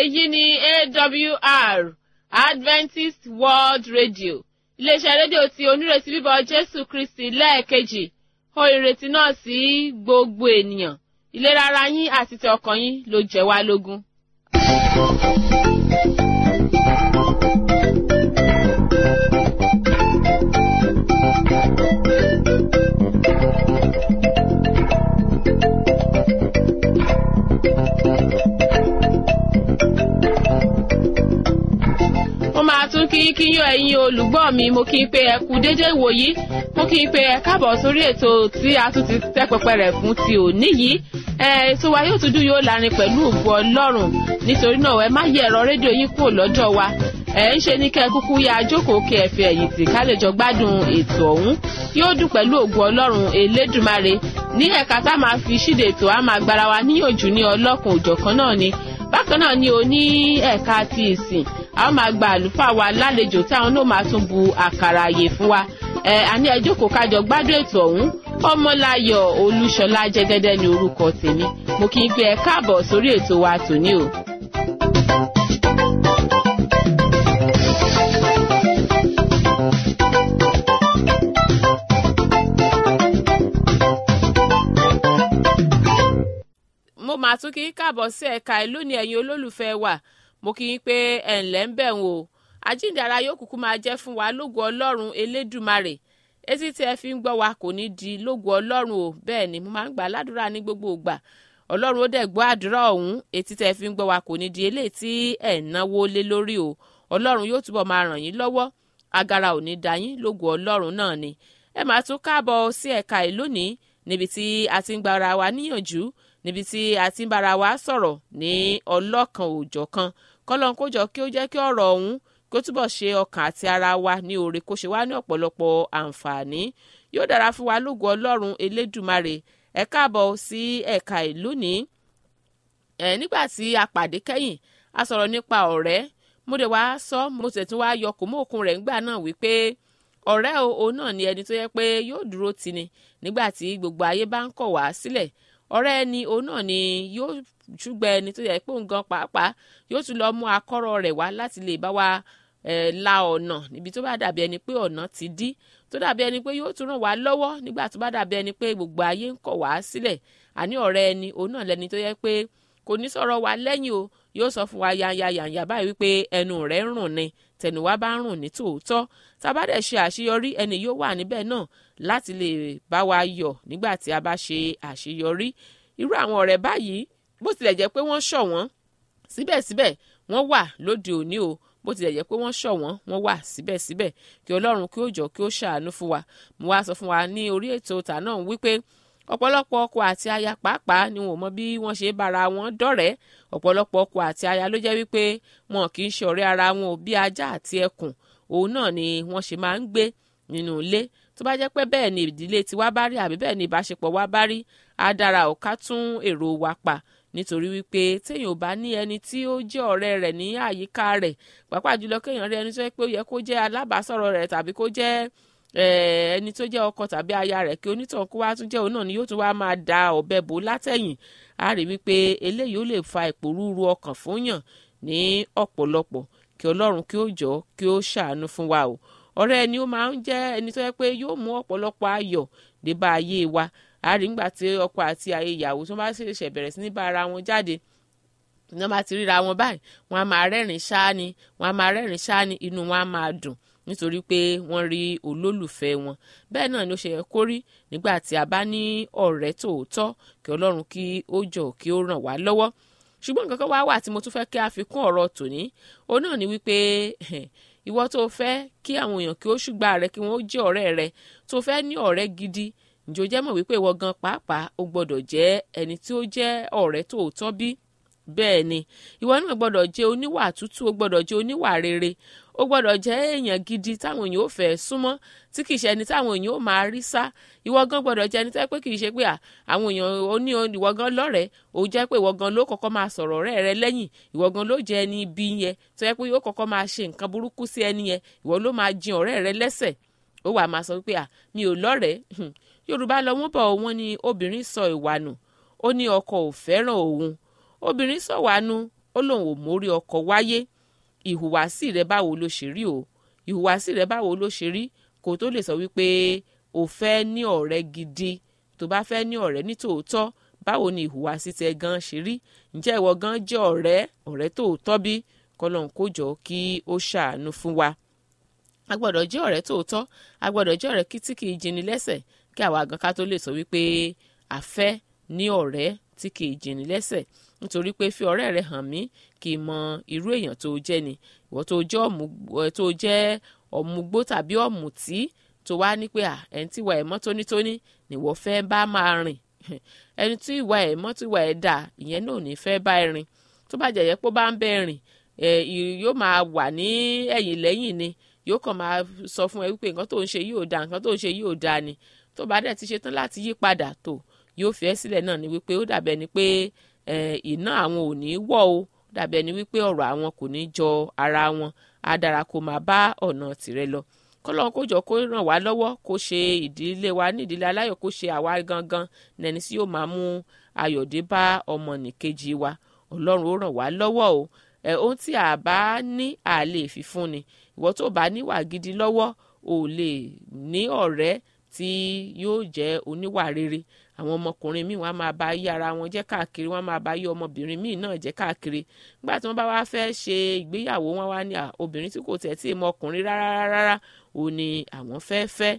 èyí ni awr adventist world radio iléeṣẹ́ rédíò tí onírètí bíbọ̀ jésù kristi lẹ́ẹ̀kejì ó ìrètí náà sí gbogbo ènìyàn ìlera ara yín àti ti ọkàn yín ló jẹ́ wá lógún. mo máa tún kí kíyàn ẹ̀yin olùgbọ́ mi mo kí n pé ẹ kú déédé ìwòyí mo kí n pé ẹ káàbọ̀ sórí ètò tí a tún ti tẹ́ pẹpẹ rẹ̀ fún ti òní yìí ẹ ètò wa yóò tún dùn yóò lárin pẹ̀lú ògbó ọlọ́run nítorí náà ẹ má yẹ ẹ̀rọ rédíò yín kúrò lọ́jọ́ wa ẹ ń ṣe ní kẹ́ ẹ kúkú ya jókòó kí ẹ fi ẹ̀yìn tì ká lè jọ gbádùn ètò ọ̀hún yóò dùn pẹ̀lú ògbó ọlọ́run elédùmarè ní ẹ̀ka tá a máa fi ṣíde ètò a máa gbára wa níyànjú ní ọlọ́kùn òjọ̀kan náà ni bákan náà ni o ní ẹ̀ka ti ìsìn a ó máa gba àlùfáà wa lálejò tí àwọn náà máa tún bu àkàrà àyè fún wa ẹ àní ẹ jókòó kájọ gbádùn ètò ọ̀hún ọmọláyọ̀ olúṣọlá jẹ́gẹ́dẹ́ ní orúkọ tèmi mo kì í gbé ẹ káàbọ̀ sórí ètò wa tòní o. mo máa tún kí í káàbọ̀ sí ẹ̀ka ìlú ní ẹ̀yin olólùfẹ́ wa mo kí í pé ẹ̀ ǹlẹ́ ń bẹ̀ wò àjíǹdàrà yóò kúkú máa jẹ́ fún wa lógo ọlọ́run elédùmarè etí tí ẹ fi ń gbọ́ wa kò ní di lógo ọlọ́run o bẹ́ẹ̀ ni mo máa ń gbà ládùúrà ní gbogbo ìgbà ọlọ́run ó dẹ̀ gbọ́ àdúrà ọ̀hún etí tí ẹ fi ń gbọ́ wa kò ní di eléyìí tí ẹ̀ ń náwó lé lórí o ọlọ́run yóò túbọ̀ máa ràn yín lọ́wọ́ agara ò ní da yín lógo ọlọ́run náà ni ẹ máa tún káàbọ̀ sí ẹ̀ka ìlú ní níbi tí a ti ń gba ara wa níyànjú níbi tí a ti ń bára wa sọ̀rọ̀ ní ọlọ́kan òòjọ̀kan kọ́lọ́n kó jọ kí ó jẹ́ kí ọ̀rọ̀ ọ̀hún kó túbọ̀ ṣe ọkàn àti ara wa ní oore kó ṣe wá ní ọ̀pọ̀lọpọ̀ àǹfààní yóò dára fún wa lógo ọlọ́run elédùmarè ẹ káàbọ̀ sí ẹ̀ka ìlú ní. ẹ nígbà tí a pàdé kẹ́yìn a sọ̀rọ̀ nípa ọ̀rẹ́ mo dẹ̀ wá sọ mo sì tún wá yọ kò mọ́ òkun rẹ̀ ńgbà náà wípé ọ̀rẹ́ òun náà ni ẹni tó yẹ pé yóò dúró tì ní nígbà tí gbogbo ayé bá ń kọ̀ wá sílẹ̀ ọ̀rẹ́ ẹni òun náà ni yóò ṣùgbọ́n ẹni tó yẹ pé òun gan pàápàá yóò tún lọ mú akọ́rọ̀ rẹ̀ wá láti lè bá wa eh, la ọ̀nà níbi tó bá dàbí ẹni pé ọ̀nà ti dí tó dàbí ẹni pé yóò tún ràn wá lọ́wọ́ nígbà tó bá dàbí ẹni pé gbogbo ayé ń kọ̀ wá sílẹ̀ àní ọ̀rẹ́ ẹni òun náà lẹni tó yẹ pé kò ní sọ̀rọ̀ wa lẹ́yìn o yóò sọ fún wa yanya yanya báyìí wípé ẹnu rẹ̀ ń rùn ni tẹnuwa bá ń rùn ní tòótọ́ tá a bá dẹ̀ ṣe àṣeyọrí ẹni yóò wà níbẹ̀ náà láti lè bá wa yọ̀ nígbà tí a bá ṣe àṣeyọrí irú àwọn ọ̀rẹ́ báyìí bó tilẹ̀ jẹ́ pé wọ́n ṣọ̀wọ́n síbẹ̀síbẹ̀ wọ́n wà lóde òní o bó tilẹ̀ jẹ́ pé wọ́n ṣọ̀wọ́n wọ́n wà síbẹ̀síbẹ̀ kí ọlọ́run kí ó jọ kí ó ṣàánú fún wa mo wá sọ fún wa ní orí ètò tà náà wípé ọ̀pọ̀lọpọ̀ ọkọ àti aya pàápàá ni wọn ò mọ bí wọ́n ṣe bára wọn dọ̀rẹ́ ọ̀pọ̀lọpọ̀ ọkọ àti aya ló jẹ́ wípé wọn kì í ṣe ọ̀rẹ́ ara wọn ò bí ajá àti ẹkùn òun náà ni wọ́n ṣe máa ń gbé nínú ilé tó bá jẹ́ pé bẹ́ẹ̀ ni ìdílé tiwa bá rí àbí bẹ́ẹ̀ ni ìbáṣepọ̀ wa bá rí á dára ò ká tún èrò wa pa nítorí wípé téèyàn ò bá ní ẹni tí ó jẹ́ ọ̀rẹ́ rẹ̀ ní àyíká rẹ̀ pàápàá jùlọ kéèyàn rí ẹni tó yẹ pé ó yẹ kó jẹ́ alábàásọ̀rọ̀ rẹ̀ tàbí kó jẹ́ ẹni tó jẹ́ ọkọ tàbí aya rẹ̀ kí onítàn kó wá tún jẹ́ òun náà ni yóò tún wá máa da ọ̀bẹ bò látẹ̀yìn á rí wípé eléyìí ó lè fa ìpòrúurú ọkàn fún yàn ní ọ̀pọ̀lọpọ̀ kí ọlọ́run kí ó jọ kí ó ṣàánú fún wa o ọ̀rẹ́ ẹni ó máa ń jẹ́ ẹni tó yẹ pé yóò mú ọ̀pọ̀lọpọ̀ ayọ̀ dé bá ayé wa àárín nígbà tí ọkọ àti ayé ìyàwó tó bá ṣẹ̀ṣẹ̀ bẹ̀rẹ̀ sí ní bá ara wọn jáde ní wọ́n bá ti ríra wọn báyìí wọ́n á máa rẹ́rìn ṣáá ni wọ́n á máa rẹ́rìn ṣáá ni inú wọn á máa dùn nítorí pé wọ́n rí olólùfẹ́ wọn bẹ́ẹ̀ náà ni ó ṣe yẹ kó rí nígbà tí a bá ní ọ̀rẹ́ tòótọ́ kí ọlọ́run kí ó jọ kí ó ràn wá lọ́wọ́ ṣùgbọ́n nǹkan kan wá wà tí mo tún fẹ́ kí a fi kún ọ̀rọ̀ tòní òun náà ni wípé ìwọ tó fẹ́ kí àwọn èèyàn kí ó ṣùgbà rẹ kí wọ́n jẹ́ ọ̀rẹ́ rẹ tó fẹ́ ní ọ̀rẹ́ gidi ǹjọ́ jẹ́ mọ̀ wípé ìwọ gan pàápàá ó gbọ́dọ̀ jẹ́ ẹni tí ó jẹ́ ọ̀rẹ́ tòótọ́ bí bẹ́ẹ̀ ni ìwọ náà gbọ́dọ̀ jẹ́ oníwà tútù ó gbọ́dọ̀ jẹ́ oníwà rere ó gbọ́dọ̀ jẹ́ èèyàn gidi táwọn èèyàn ò fẹ́ súnmọ́ tí kìí ṣe ẹni táwọn èèyàn ò máa rí sá ìwọ gan gbọ́dọ̀ jẹ́ ẹni tẹ́ pé kìí ṣe pé àwọn èèyàn ó ní ìwọ gan lọ́rẹ̀ẹ́ ó jẹ́ pé ìwọ gan ló kọ́kọ́ máa sọ̀rọ̀ ọ̀rẹ́ rẹ lẹ́yìn ìwọ gan ló jẹ́ ẹni ibi yẹn tó yẹ pé yóò kọ́kọ́ máa ṣe nǹkan burúkú sí ẹni yẹn ìwọ ló máa jin ọ̀rẹ́ rẹ lẹ́sẹ̀ ó wà máa sọ pé mi ò lọ́rẹ̀ẹ́ yorùbá lọ wọ́n bọ̀ wọ́n ní obìnrin sọ ìwà nù ó ní ọkọ ò fẹ́ràn òun obìnrin sọ̀wánu ó lóun ò mórí ọkọ wáyé ìhùwàsí rẹ báwo ló ṣe rí o ìhùwàsí rẹ báwo ló ṣe rí kó tó lè sọ wípé o fẹ́ ní ọ̀rẹ́ gidi tó bá fẹ́ ní ọ̀rẹ́ ní tòótọ́ báwo ni ìhùwàsí tẹ gan ṣe rí ǹjẹ́ ìwọ gan jẹ́ ọ̀rẹ́ ọ̀rẹ́ tòótọ́ bí kọ́lọ́n kó jọ kí ó ṣàánú fún wa a gbọ́dọ̀ jẹ́ ọ̀rẹ́ tòótọ́ a gbọ́dọ̀ jẹ́ ọ̀rẹ́ tí kì í jini lẹ́sẹ̀ kí àwa gan ká tó lè sọ wípé a fẹ́ ní ọ̀rẹ́ tí kì í jini lẹ́sẹ̀ nítorí pé fi ọ̀rẹ́ rẹ hàn mí kì í mọ irú èèyàn tó jẹ́ ni ìwọ tó jẹ́ tó jẹ́ ọ̀mùgbó tàbí ọ̀mùtí tó wá ní pé ẹni tí ìwà ẹ̀ mọ́ tónítóní nìwọ fẹ́ bá máa rìn ẹni tí ìwà ẹ̀ mọ́ tí ìwà ẹ̀ dà ìyẹn náà ò ní fẹ́ bá ẹ rìn tó bá jẹ̀yẹ́ pé ó bá ń bẹ́ rìn yóò máa wà ní ẹ̀yìn lẹ́yìn ni yóò kàn máa sọ fún ẹ wípé nǹkan tó ń ṣe yóò da nǹkan tó ń ṣe yóò da ni tó bá dẹ̀ ti ṣe tán láti yí padà tó yóò fi ẹ́ sílẹ̀ náà ni wípé ó dàbẹ̀ ni pé iná àwọn ò ní wọ̀ o dàbẹ̀ ni wípé ọ̀rọ̀ àwọn kò ní jọ ara wọn á dára kó máa bá ọ̀nà tìrẹ lọ kọ́lọ́n kó jọ kó ràn wá lọ́wọ́ kó ṣe ìdílé wa ní ìdílé aláyọ̀ kó ṣe àwa gangan nẹni tí yóò máa mú ayọ̀dé bá ọmọnìkejì wa ọlọ́run ó ràn wá lọ́wọ́ o ẹ ohun tí a bá ní a lè fi fún ni ìwọ tó bá níwà gidi lọ́wọ́ ò lè ní ọ̀rẹ́ tí yóò jẹ́ oníwà rere àwọn ọmọkùnrin míì wọ́n á máa bá yí ara wọn jẹ́ káàkiri wọ́n á máa bá yí ọmọbìnrin míì náà jẹ́ káàkiri nígbà tí wọ́n bá wá fẹ́ ṣe ìgbéyàwó wọn wá ní obìnrin tí kò tẹ̀ tí ì mọ ọkùnrin rárá rárá ò ní àwọn fẹ́ fẹ́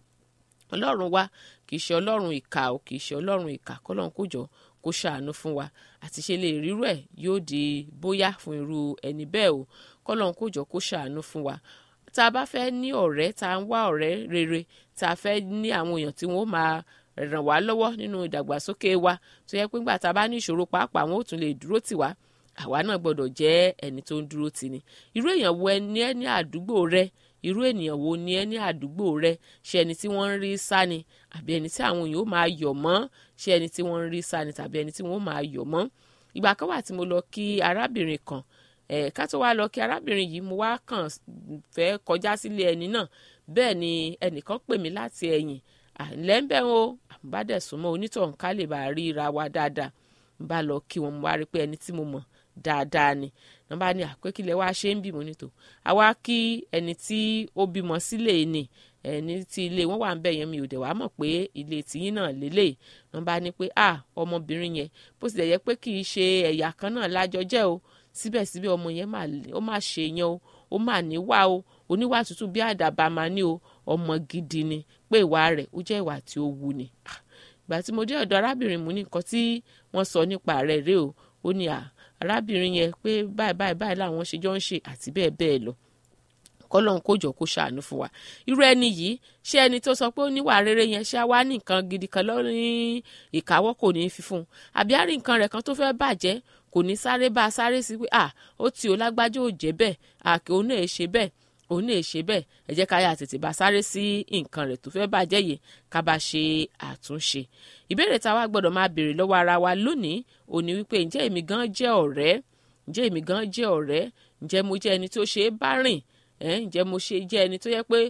ọlọ́run wa kì í ṣe ọlọ́run ìkà ò kì í ṣe ọlọ́run ìkà kọ́lọ́run kó jọ kó ṣàánú fún wa àti ṣe lè rírú ẹ̀ yóò di bóyá fún irú ẹni bẹ́ẹ̀ o kọ́lọ́run kó jọ kó ṣàánú fún wa tá a bá fẹ́ ní ọ̀rẹ́ tá a ń wá ọ̀rẹ́ rere tá a fẹ́ ní àwọn èèyàn tí wọ́n máa ràn wá lọ́wọ́ nínú ìdàgbàsókè wa tó yẹ pé ńgbà tá a bá ní ìṣòro pàápàá wọn ò tún lè dúró tì wá àwa náà gbọ́dọ̀ jẹ́ ẹni tó ń dúró tì ní irú èèyàn wo ẹni ẹ ní àdúgbò rẹ irú ènìyàn wo ni ẹ ní àdúgbò rẹ ṣe ẹni tí wọ́n ń rí sá ni àbí ẹni tí àwọn èèyàn ó máa yọ̀ mọ́ ṣe ẹni tí wọ́n ń rí sá ni tàbí ẹni tí wọ́n ó máa yọ̀ mọ́ ìgbà kan wà tí mo lọ kí arábìnrin kan ẹ̀ ká tó wá lọ kí arábìnrin yìí mo wá kàn fẹ́ kọjá sílé ẹni náà bẹ́ẹ̀ ni ẹnìkan pè mí láti ẹ̀yìn àlẹ́ ń bẹ̀ o àmúbádẹ̀ súnmọ́ onítọ̀hún ká lè bá ríra wa dáadáa ń bá lọ kí wọn mo wá rí pé ẹni tí mo mọ̀ dáadáa ni wọn bá ní àpékílẹ̀ wá ṣe ń bímọ nítò àwa kí ẹni tí ó bímọ sílé ni ẹni tí ilé wọn wà ń bẹ yẹn mi ò dẹ̀ wá mọ̀ pé ilé tìyín náà lélẹ̀ wọn bá ní pé à ọmọbìnrin yẹn bó tilẹ̀ yẹ pé kì í ṣe ẹ̀yà kan náà lájọ jẹ́ o síbẹ̀síbẹ̀ ọmọ yẹn ó máa ṣe yẹn o ó máa níwà o oníwà tútù bí àdàbà máa ní o ọmọ gidi ni pé ìwà rẹ̀ ó jẹ́ ìwà tí ó wù ni ìgbà tí mo dé ọ̀dọ̀ arábìnrin mu ní nǹkan tí wọ́n sọ nípa rẹ̀ rèé o ó ní à arábìnrin yẹn pé báyìí báyìí báyìí làwọn ṣe jọ ń ṣe àti bẹ́ẹ̀ bẹ́ẹ̀ lọ kọ́lọ́n kó jọ kó ṣàánú fún wa irú ẹni yìí ṣé ẹni tó sọ pé ó níwà rere yẹn ṣé wá ní nǹkan gidi kan lọ́rin ìkáwọ́ kò ní í fi fún un àbí àrí nǹkan rẹ̀ kan tó fẹ́ bàjẹ́ kò ní sáré bá a sáré sí pé à ó ti ò lágbájá ò jẹ́ bẹ́ẹ̀ àkè òun náà ṣe bẹ́ẹ̀ òun náà ṣe bẹ́ẹ̀ ẹ jẹ́ ká yà tètè bá sáré sí nǹkan rẹ̀ tó fẹ́ bàjẹ́ yìí ká bá ṣe àtúnṣe ìbéèrè tá a wá gbọ́dọ̀ máa béèrè lọ́wọ́ ara wa lónìí òní wípé ǹjẹ́ èmi gan jẹ́ ọ̀rẹ́ ǹjẹ́ èmi gan jẹ́ ọ̀rẹ́ ǹjẹ́ mo jẹ́ ẹni tó ṣe é bá rìn ǹjẹ́ mo ṣe jẹ́ ẹni tó yẹ pé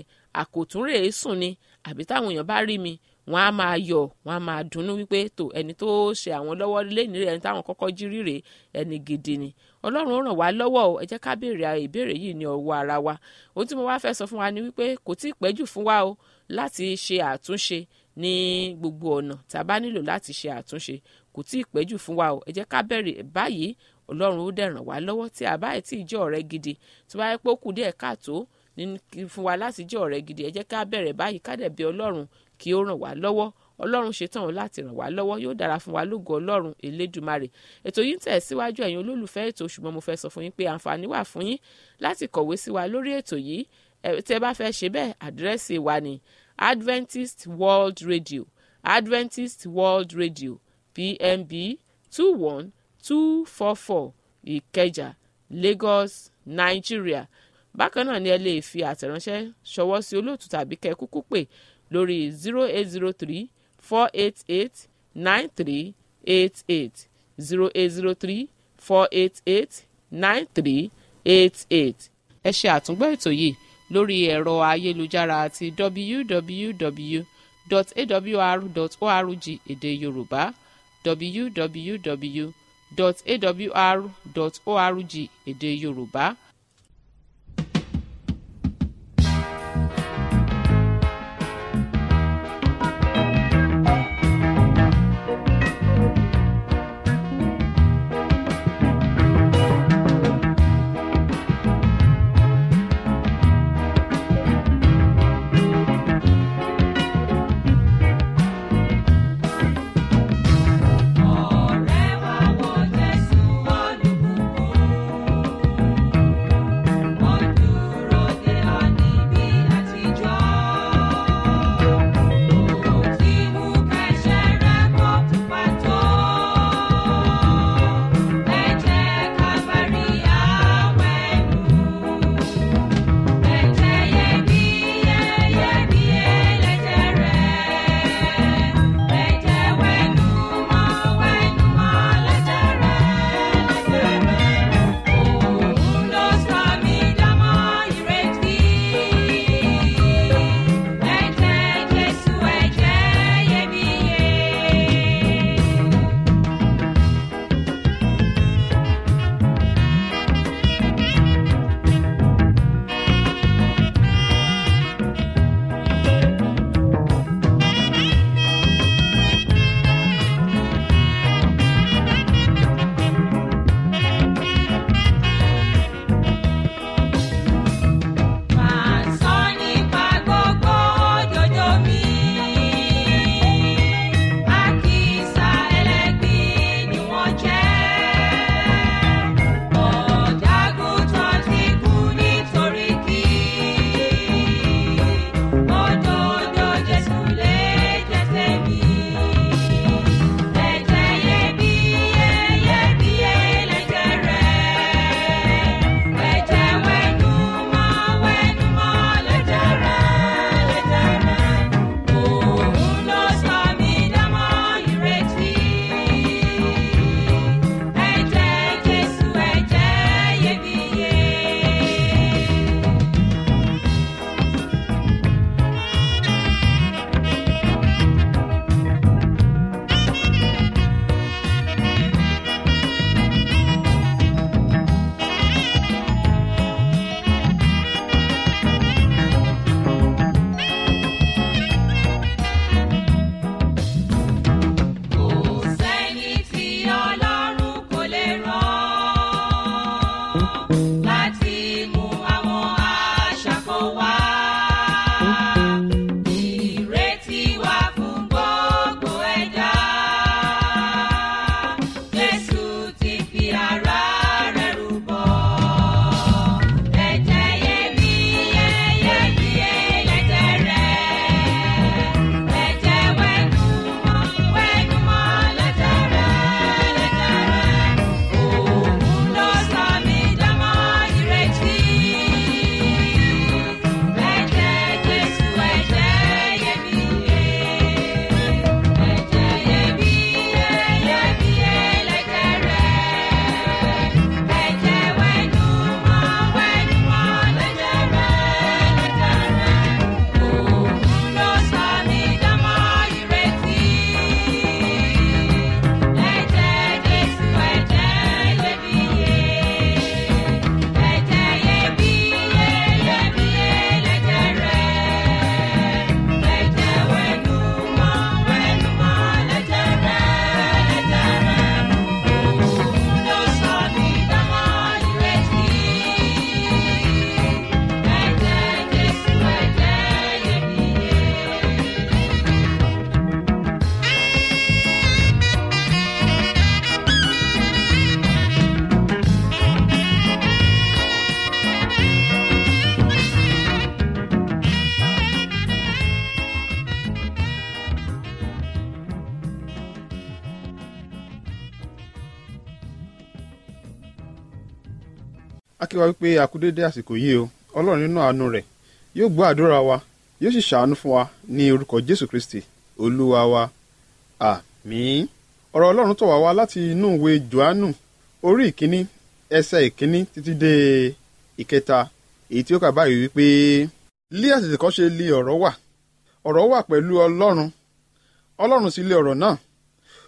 àkòtúnrè sùn ni àbí táwọn èèyàn bá rí mi wọ́n á máa yọ̀ wọ́n á máa dunnú wípé tó ẹni tó ṣe àwọn lọ́wọ́ lẹ́ni rẹ̀ ẹni táwọn kọ́kọ́ jí ríre ẹni gidi ni ọlọ́run ó ràn wá lọ́wọ́ o ẹ jẹ́ ká béèrè ìbéèrè yìí ní ọwọ́ ara wa ohun tí mo wá fẹ́ sọ fún wa ni wípé kò tí ì pẹ́jù fún wa o láti ṣe àtúnṣe ní gbogbo ọ̀nà tá a bá nílò láti ṣe àtúnṣe kò tí ì pẹ́jù fún wa o ẹ jẹ́ ká bẹ̀rẹ̀ báyìí ọlọ́run ó dẹ̀ ràn wá lọ́wọ́ tí a bá tí ì jẹ́ ọ̀rẹ́ gidi tí wọ́n á pé ó kù díẹ̀ káàtó fún wa láti jẹ́ ọ̀rẹ́ gidi ẹ jẹ́ ká bẹ̀rẹ̀ báyìí ká dẹ̀ bẹ̀ ọlọ́run kí ó ràn wá lọ́wọ́ ọlọ́run ṣetán láti ràn wá lọ́wọ́ yóò dára fún wa lógo ọlọ́run elédùmarè ètò yìí ń tẹ̀ síwájú ẹ̀yin olólùfẹ́ ètò ṣùgbọ́n mo fẹ́ sọ fún yín pé àǹfààní wà fún yín láti kọ̀wé sí wa lórí ètò yìí tẹ́ bá fẹ́ ṣe bẹ́ẹ̀ àdírẹ́sì wa ni Adventist World Radio Adventist World Radio PMB two one two four four Ìkẹjà Lagos Nigeria bákan náà ni ẹ lè fi àtẹ̀ránṣẹ́ ṣọwọ́ sí olóòtú tàbí kẹ́ kúkú pè lórí zero eight zero three four eight eight nine three eight eight zero eight zero three four eight eight nine three eight eight. ẹ ṣe àtúngbọ́ ètò yìí lórí ẹ̀rọ ayélujára àti www.awr.org èdè yorùbá www www.awr.org èdè yorùbá. Ọ̀rẹ́ wa wo Jésù olùbùkún. Ó dúró de ọ níbi àtijọ́. Ó ti mú kẹ́sẹ̀ rẹ̀ kó pupa tó. Ẹ̀jẹ̀ Káfárì àwẹ̀nù. Ẹ̀jẹ̀ iyebíye, iyebíye lẹ̀jẹ̀ rẹ̀. Ẹ̀jẹ̀ wẹ̀nùmọ́, wẹ̀nùmọ́ lẹ̀jẹ̀ rẹ̀, lẹ̀jẹ̀ rẹ̀. Òun ló sọ mí dánmọ́ ìrètí. Ẹ̀jẹ̀ Jésù, ẹ̀jẹ̀ iyebíye. Máa sọ nípa gbogbo òjòjò mi. Àkísà ẹlẹ́gbin ni wọ́n jẹ́. Ọ̀dàgùtàn ti kú nítorí kí. Òdodo Jésù lè jẹ́ tèmi. Ẹ̀jẹ̀ iyebíye, iyebíye lẹ̀jẹ̀ rẹ̀. Ẹ̀jẹ̀ wẹ̀nùmọ́, wẹ̀nùmọ́ lẹ̀jẹ̀ rẹ̀, lẹ̀jẹ̀ rẹ̀. Òun ló sọ mí dánmọ́ ìrètí. Ẹ̀jẹ̀ Jésù, ẹ̀jẹ̀ iyebíye. Kò sẹ́ni tí Ọlọ́run kò lè rán láti mú àwọn aṣàkó wá. Ìrètí wà fún gbogbo ẹ̀dá. Jésù ti fi ara rẹ̀ rúbọ. Ẹ̀jẹ̀ iyebíye, iyebíye lẹ̀jẹ̀ rẹ̀. Ẹ̀jẹ̀ wẹ̀nùmọ́, wẹ̀nùmọ́ lẹ̀jẹ̀ rẹ̀, lẹ̀jẹ̀ rẹ̀. Òun ló sọ mí dánmọ́ ìrètí. Ẹ̀jẹ̀ Jésù, ẹ̀jẹ̀ iyebíye. Ẹ̀jẹ̀ iyebíye, iyebíye lẹ̀jẹ̀ rẹ̀. Ẹ̀jẹ̀ wẹ̀nùmọ́, wẹ̀nùmọ́ lẹ̀jẹ̀ rẹ̀, lẹ̀jẹ̀ rẹ̀. Òun ló sọ mí dánmọ́ ìrètí. Ẹ̀jẹ̀ Jésù, ẹ̀jẹ̀ iyebíye. Ẹ̀jẹ̀ iyebíye, iyebíye lẹ̀jẹ̀ rẹ̀. Ẹ̀jẹ̀ wẹ̀nùmọ́, wẹ̀nùmọ́ lẹ̀jẹ̀ rẹ̀, lẹ̀jẹ̀ rẹ̀. Òun ló sọ mí dánmọ́ ìrètí. Ẹ̀jẹ̀ Jésù, ẹ̀jẹ̀ iyebíye. a kí wa wípé a kú dédé àsìkò yìí o ọlọ́run nínú àánú rẹ̀ yóò gbọ́ àdúrà wa yóò sì ṣàánú fún wa ní orúkọ jésù kristi olúwa wa àmín ọ̀rọ̀ ọlọ́run tọ̀ wá wá láti inú ìwé johannu orí ìkíní ẹsẹ̀ ìkíní títí dé ìkẹta èyí tí ó kà báyìí wípé lí àtètè kan ṣe li ọ̀rọ̀ wà ọ̀rọ̀ wà pẹ̀lú ọlọ́run ọlọ́run sì lé ọ̀rọ̀ náà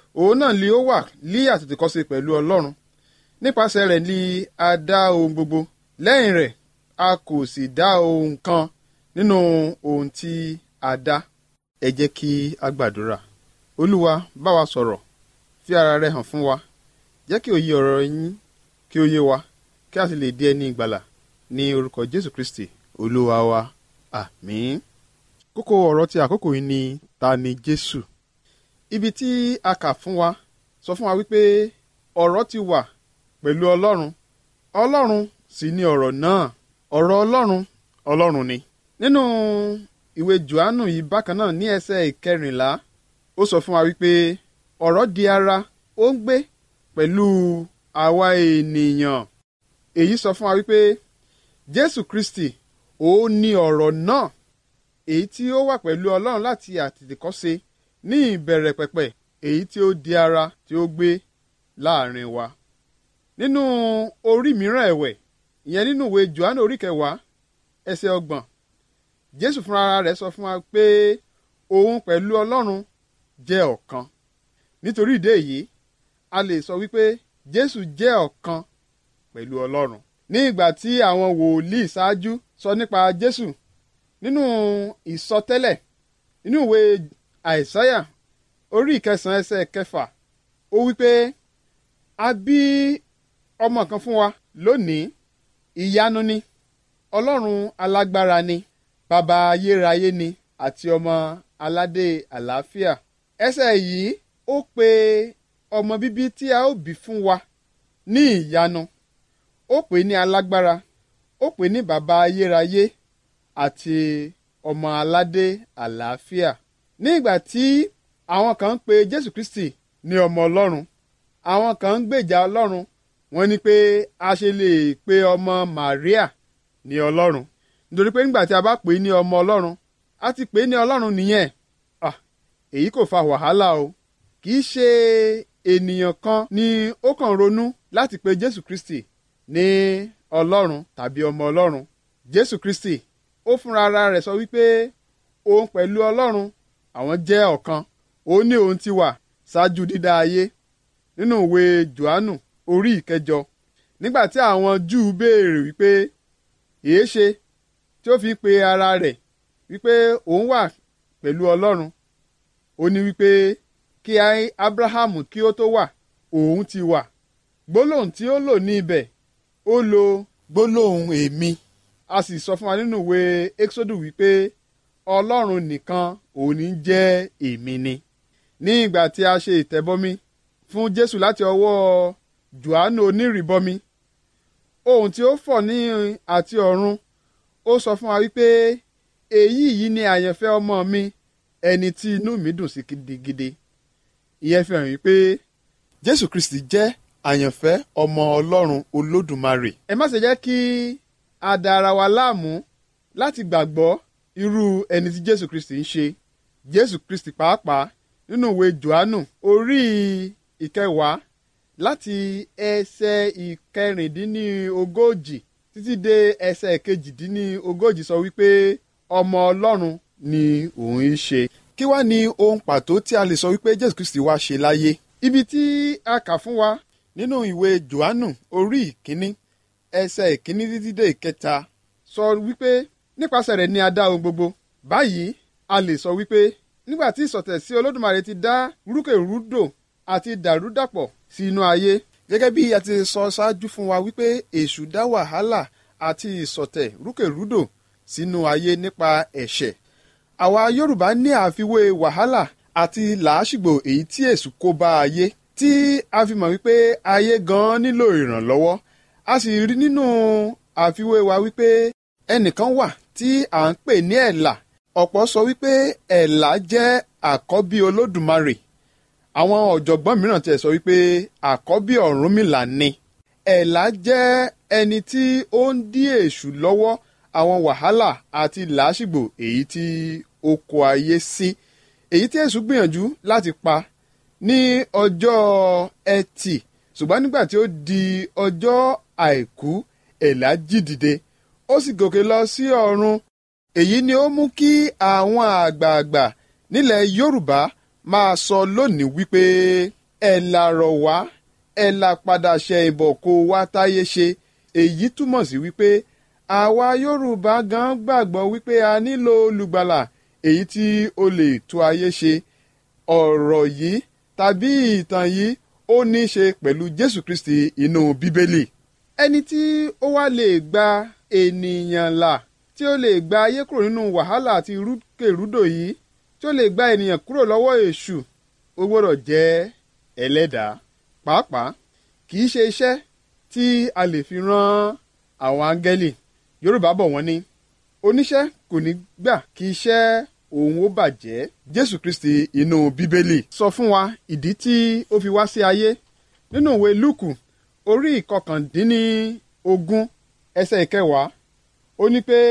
òun náà ni ó wà lí àtètèkọ́ṣe pẹ̀lú ọlọ́run nípasẹ̀ rẹ̀ ni a dá ohun gbogbo lẹ́yìn rẹ̀ a kò sì dá ohun kan nínú ohun tí a dá ẹ jẹ́ kí a gbàdúrà olúwa bá wa sọ̀rọ̀ fi ara rẹ hàn fún wa jẹ́ kí òye ọ̀rọ̀ yín kí ó yé wa kí a sì lè di ẹni ìgbàlà ní orúkọ jésù kristi olúwa wa àmín. kókó ọ̀rọ̀ ti àkókò yìí ni ta ni jésù ibi tí a kà fún wa sọ fún wa wípé ọ̀rọ̀ ti wà pẹ̀lú ọlọ́run ọlọ́run sì ni ọ̀rọ̀ náà ọ̀rọ̀ ọlọ́run ọlọ́run ni. nínú ìwé johannu yìí bákan náà ní ẹsẹ̀ ìkẹrìnlá ó sọ fún wa wípé ọ̀rọ̀ di ara ó ń gbé pẹ̀lú àwa ènìyàn èyí sọ fún wa wípé jésù kristi òun ni ọ̀rọ̀ náà èyí tí ó wà pẹ̀lú ọlọ́run láti àtètèkọ́ṣe ní ìbẹ̀rẹ̀ pẹ̀pẹ̀ èyí tí ó di ara tí ó gbé láàrin wa. nínú orí mìíràn ẹ̀wẹ̀ ìyẹn nínú ìwé johannu orí kẹwàá ẹsẹ̀ ọgbọ̀n jésù fúnra rẹ̀ sọ fún wa pé òun pẹ̀lú ọlọ́run jẹ́ ọ̀kan nítorí ìdí èyí a lè sọ wípé jésù jẹ́ ọ̀kan pẹ̀lú ọlọ́run ní ìgbà tí àwọn wòlíì ṣáájú sọ nípa jésù nínú ìsọtẹ́lẹ̀ nínú ìwé àìsáyà orí ìkẹsàn-án ẹsẹ̀ kẹfà ó wípé a bí ọmọ kan fún wa lónìí ìyanu ni ọlọ́run alágbára ni bàbá ayérayé ni àti ọmọ aládé àlàáfíà ẹsẹ̀ yìí ó pe ọmọ bíbí tí a ó bí fún wa ní ìyanu ó pè ní alágbára ó pè ní bàbá ayérayé àti ọmọ aládé àlàáfíà ní ìgbà tí àwọn kan ń pe jésù kristi ní ọmọ ọlọ́run àwọn kan ń gbèjà ọlọ́run wọ́n ní pé a ṣe lè pe ọmọ maria ní ọlọ́run nítorí pé nígbà tí a bá pè é ní ọmọ ọlọ́run a ti pè é ní ọlọ́run nìyẹn ah èyí kò fa wàhálà o kì í ṣe ènìyàn kan ni ó kàn ronú láti pe jésù kristi ní ọlọ́run tàbí ọmọ ọlọ́run jésù kristi ó fúnra ara rẹ̀ sọ wípé òun pẹ̀lú ọlọ́run àwọn jẹ́ ọ̀kan ó ní òun ti wà ṣáájú dídá ayé nínú ìwé johannu orí ìkẹjọ nígbà tí àwọn júù béèrè wípé èé ṣe tí ó fi pe ara rẹ̀ wípé òun wà pẹ̀lú ọlọ́run ó ní wípé kí abrahamu kí ó tó wà òun ti wà gbólóhùn tí ó lò ní ibẹ̀ ó lo gbólóhùn èmi a sì sọ fún wa nínú ìwé exodus wípé ọlọ́run nìkan òun ní jẹ́ èmi ni ní ìgbà tí a ṣe ìtẹ́bọmi fún jésù láti ọwọ́ johannu onírìbọmi ohun tí ó fọ̀ ní àti ọ̀run ó sọ fún wa wípé èyí yìí ni àyànfẹ́ ọmọ mi ẹni tí inú mi dùn sí gidigidi ìyẹn fi hàn wípé jésù kristi jẹ́ àyànfẹ́ ọmọ ọlọ́run olódùmarè ẹ má ṣe jẹ́ kí a da ara wa láàmú láti gbàgbọ́ irú ẹni tí jésù kristi ń ṣe jésù kristi pàápàá nínú ìwé johannu orí ìkẹwàá láti ẹsẹ̀ ìkẹrìndínlógójì títí dé ẹsẹ̀ kejìdínlógójì sọ wípé ọmọ ọlọ́run ni òun ń ṣe. kí wá ní ohun pàtó tí a lè sọ wípé jésù kristi wá ṣe láyé. ibi tí a kà fún wa nínú ìwé johannu orí ìkíní ẹsẹ̀ ìkíní títí dé ìkẹta sọ wípé nípasẹ̀ rẹ̀ ni a dá ohun gbogbo. báyìí a lè sọ wípé nígbà tí ìsọ̀tẹ̀ sí olódùmarè ti dá rúkèrúdò àti dàrúdàpọ̀ sí inú ayé gẹ́gẹ́ bí a ti sọ ṣáájú fún wa wípé èṣù dá wàhálà àti ìsọ̀tẹ̀ rúkèrúdò sínú ayé nípa ẹ̀ṣẹ̀ àwa yorùbá ní àfiwé wàhálà àti làásìgbò èyí tí èṣù kó bá ayé tí a fi mọ̀ wípé ayé gan nílò ìrànlọ́wọ́ a sì rí nínú àfiwé wa wípé ẹnìkan wà tí à ń pè ní ẹ̀là ọ̀pọ̀ sọ wípé ẹ̀là jẹ́ àkọ́bí olódùmarè àwọn ọ̀jọ̀gbọ́n mìíràn tiẹ̀ sọ wípé àkọ́bí ọ̀rúnmìlà ni ẹ̀là jẹ́ ẹni tí ó ń dí èṣù lọ́wọ́ àwọn wàhálà àti làásìgbò èyí tí ó kó ayé sí èyí tí èṣù gbìyànjú láti pa ní ọjọ́ ẹtì ṣùgbọ́n nígbà tí ó di ọjọ́ àìkú ẹ̀là jí dìde ó sì gòkè lọ sí ọ̀run èyí ni ó mú kí àwọn àgbààgbà nílẹ̀ yorùbá máa sọ lónìí wípé ẹ̀ làrọ̀ wá ẹ̀ là padà ṣe ìbọ̀ kó wá táyé ṣe èyí túmọ̀ sí wípé àwa yorùbá gan gbàgbọ́ wípé a nílò olùgbàlà èyí tí ó lè tú ayé ṣe ọ̀rọ̀ yìí tàbí ìtàn yìí ó ní í ṣe pẹ̀lú jésù kristi inú bíbélì ẹni tí ó wá lè gba ènìyàn là tí ó lè gba ayé kúrò nínú wàhálà àti rúkèrúdò yìí tí ó lè gba ènìyàn kúrò lọ́wọ́ èṣù ó gbọ́dọ̀ jẹ́ ẹlẹ́dàá pàápàá kì í ṣe iṣẹ́ tí a lè fi rán àwọn áńgẹ́lì yorùbá bọ̀ wọ́n ní oníṣẹ́ kò ní gbà kí iṣẹ́ òun ó bàjẹ́ jésù kristi inú bíbélì sọ fún wa ìdí tí ó fi wá sí ayé nínú ìwé lúùkù orí ìkọkàndínní ogún ẹsẹ̀ ìkẹwàá ó ní pé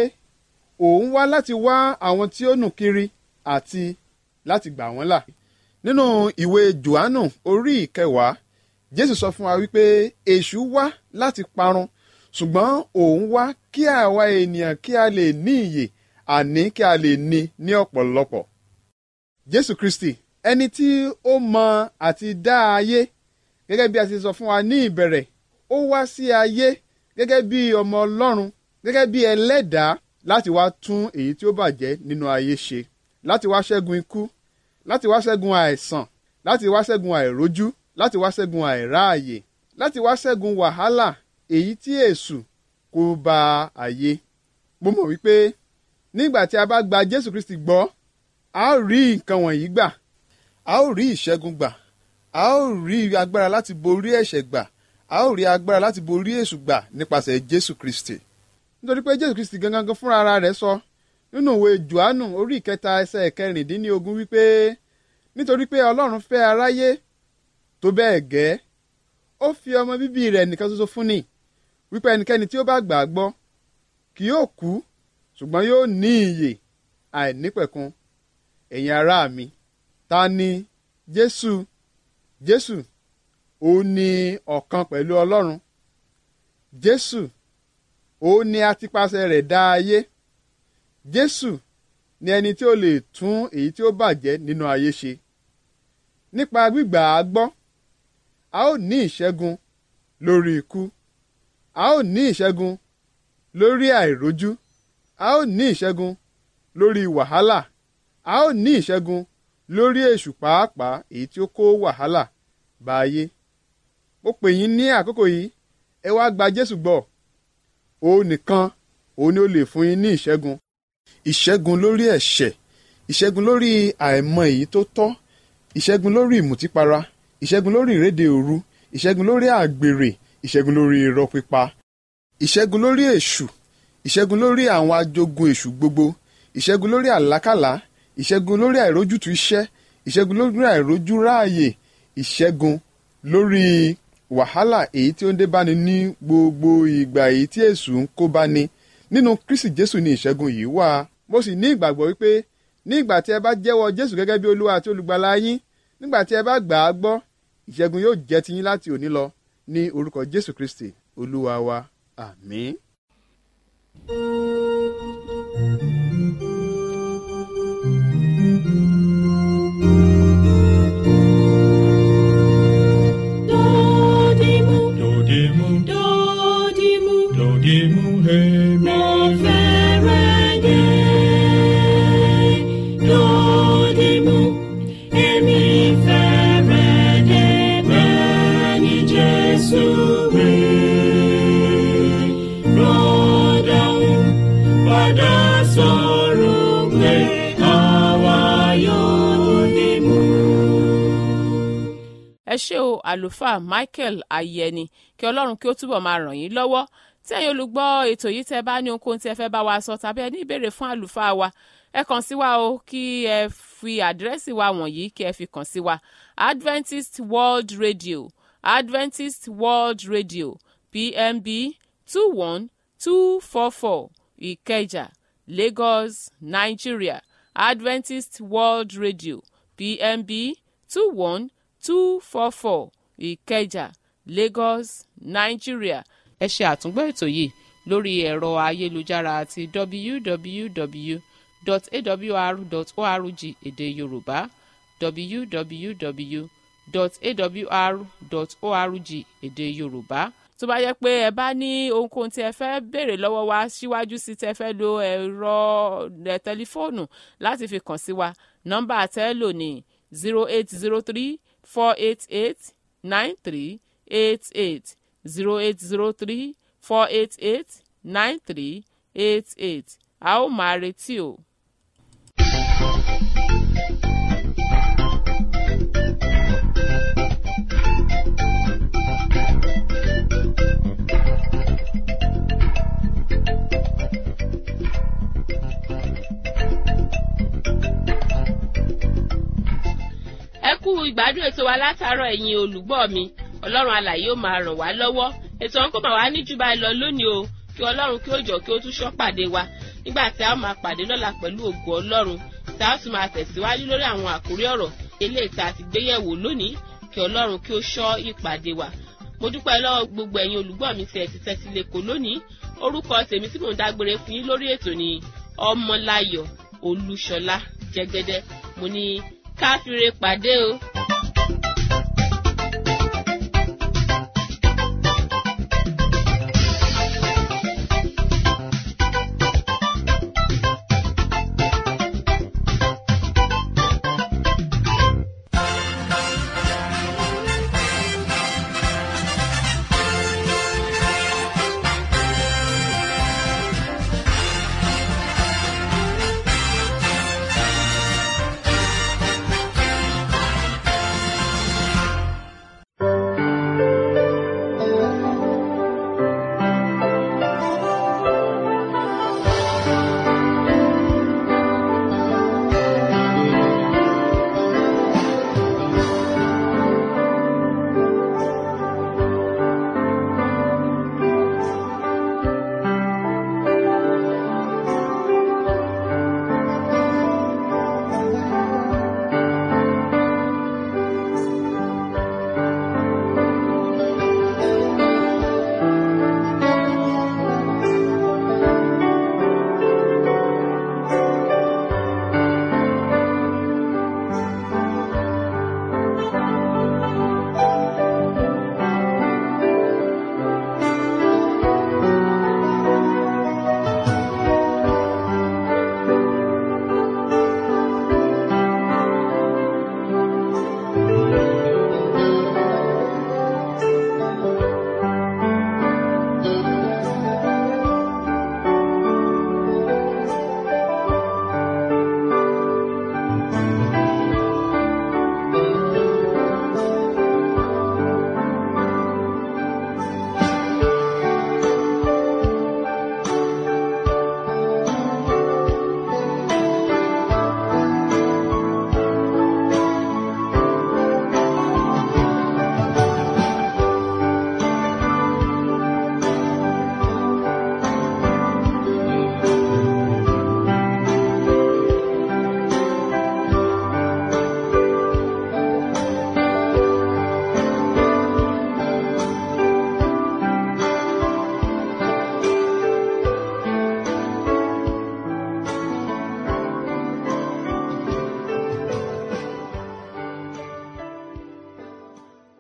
òun wá láti wá àwọn tí ó nù kiri àti láti gbà wọ́n là nínú ìwé johannu orí ìkẹwàá jésù sọ fún wa wípé èṣù wá láti parun ṣùgbọ́n òun wá kí àwa ènìyàn kí a lè ní ìyè àní kí a lè ní ní ọ̀pọ̀lọpọ̀. jésù kristi ẹni tí ó mọ àti dá ayé gẹ́gẹ́ bí a ti sọ fún wa ní ìbẹ̀rẹ̀ ó wá sí ayé gẹ́gẹ́ bí ọmọ ọlọ́run gẹ́gẹ́ bí ẹlẹ́dàá láti wá tún èyí tí ó bàjẹ́ nínú ayé ṣe láti wá ṣẹ́gun ikú láti wá ṣẹ́gun àìsàn láti wá ṣẹ́gun àìrójú láti wá ṣẹ́gun àìráàyè láti wá ṣẹ́gun wàhálà èyí tí èṣù kó ba ayé mo mọ̀ wípé nígbà tí a bá gba jésù kristi gbọ́ a ó rí nǹkan wọ̀nyí gbà a ó rí ìṣẹ́gun gbà a ó rí agbára láti borí ẹ̀ṣẹ̀ gbà a ó rí agbára láti borí èṣù gbà nípasẹ̀ jésù kristi nítorí pé jésù kristi gangan gan fúnra ara rẹ̀ sọ nínú ìwé johannu orí ìkẹta ẹsẹ̀ kẹrìndínlógún wípé nítorí pé ọlọ́run fẹ́ aráyé tó bẹ́ẹ̀ gẹ́ ó fi ọmọ bíbí rẹ̀ nìkan ṣoṣo fún ni wípé ẹnikẹ́ni tí ó bá gbà á gbọ́ kì yóò kú ṣùgbọ́n yóò ní ìyè àìnípẹ̀kun ẹ̀yin ará mi ta ni jésù jésù ó ní ọ̀kan pẹ̀lú ọlọ́run jésù ó ní atipasẹ̀ rẹ̀ dá ayé jésù ni ẹni tí ó lè tún èyí tí ó bàjẹ́ nínú ayé ṣe nípa gbígbà á gbọ́ a ó ní ìṣẹ́gun lórí ikú a ó ní ìṣẹ́gun lórí àìrójú a ó ní ìṣẹ́gun lórí wàhálà a ó ní ìṣẹ́gun lórí èṣù pàápàá èyí tí ó kó wàhálà bá ayé mo pè yín ní àkókò yìí ẹ wá gba jésù gbọ́ òun nìkan òun ni ó lè fún yín ní ìṣẹ́gun ìṣẹ́gun lórí ẹ̀ṣẹ̀ ìṣẹ́gun lórí àìmọ̀ èyí tó tọ́ ìṣẹ́gun lórí ìmùtípara ìṣẹ́gun lórí ìrédè òru ìṣẹ́gun lórí àgbèrè ìṣẹ́gun lórí irọ́ pípa ìṣẹ́gun lórí èṣù ìṣẹ́gun lórí àwọn ajogun èṣù gbogbo ìṣẹ́gun lórí àlákàlà ìṣẹ́gun lórí àìrójútu iṣẹ́ ìṣẹ́gun lórí àìrójú ráàyè ìṣẹ́gun lórí wàhálà èyí tí ó ń dé báni ní gbogbo ìgbà èyí tí èṣù ń kó báni nínú kristi jésù ni ìṣẹ́gun yìí wà mo sì ní ìgbàgbọ́ wípé ní ìgbà tí ẹ bá jẹ́wọ́ jésù gẹ́gẹ́ bí olúwa àti olùgbàlà yín nígbà tí ẹ bá gbà á gbọ́ ìṣẹ́gun yóò jẹ́ tiyín láti òní lọ ní orúkọ jésù kristi olúwa wa àmín. Dodimu, Dodimu, dodimu, dodimu, hemi. mo fẹ́rẹ̀ dé. Dodimu, èmi fẹ́rẹ̀ dé bẹ́ẹ̀ ni Jésù wí. Rọ́dọ̀hún padà sọ̀rọ̀ pé àwa yóò dìmú. ẹ ṣé o àlùfáà michael ayẹni kí ọlọ́run kí ó túbọ̀ máa ràn yín lọ́wọ́ tí ẹ̀yin olùgbọ́ ètò yìí tẹ́ bá ní ohunkóhun tí ẹ fẹ́ bá wa sọ tàbí ẹ ní ìbéèrè fún àlùfáà wa ẹ kàn sí wa o kí ẹ fi àdírẹ́sì wa wọ̀nyí kí ẹ fi kàn sí wa adventist world radio adventist world radio pmb two one two four four ìkẹjà lagos nigeria adventist world radio pmb two one two four four ìkẹjà lagos nigeria. ẹ ṣe àtúngbọ́ ètò yìí lórí ẹ̀rọ ayélujára àti www.awr.org èdè yorùbá www awr.org èdè yorùbá tó bá yẹ pé ẹ bá ní ohunkóhun tí ẹ fẹ́ béèrè lọ́wọ́ wa síwájú sí tẹ fẹ́ lo ẹ̀rọ tẹlifóònù láti fi kàn sí wa nọ́mbà àtẹ́lò ní zero eight zero three four eight eight nine three eight eight zero eight zero three four eight eight nine three eight eight a ó máa retí o. ẹ kú ìgbádùn ètò wa látàárọ̀ ẹ̀yin olùgbọ́ mi ọlọ́run alàyè ó máa ràn wá lọ́wọ́ ètò ọ̀hún kò máa wá ní jù báyìí lọ lónìí o kí ọlọ́run kí ó jọ kí ó tún ṣọ́ pàdé wa nígbà tí a ó máa pàdé lọ́la pẹ̀lú ògo ọlọ́run tí a ó tún máa tẹ̀síwájú lórí àwọn àkórí ọ̀rọ̀ eléyìí tá a ti gbé yẹ̀wò lónìí kí ọlọ́run kí ó ṣọ́ ìpàdé wa mo dúpẹ́ lọ́wọ́ gbogbo ẹ̀yin olùgbọ́ mi tí ẹ ti tẹ́tí lẹ́kọ̀ọ́ lónìí orúkọ tèmi tí mò ń dágbére fún yín lórí ètò ni ọmọláyọ̀ olúṣọlá jẹ́gẹ́dẹ́ mo ní káfíńre pàdé o.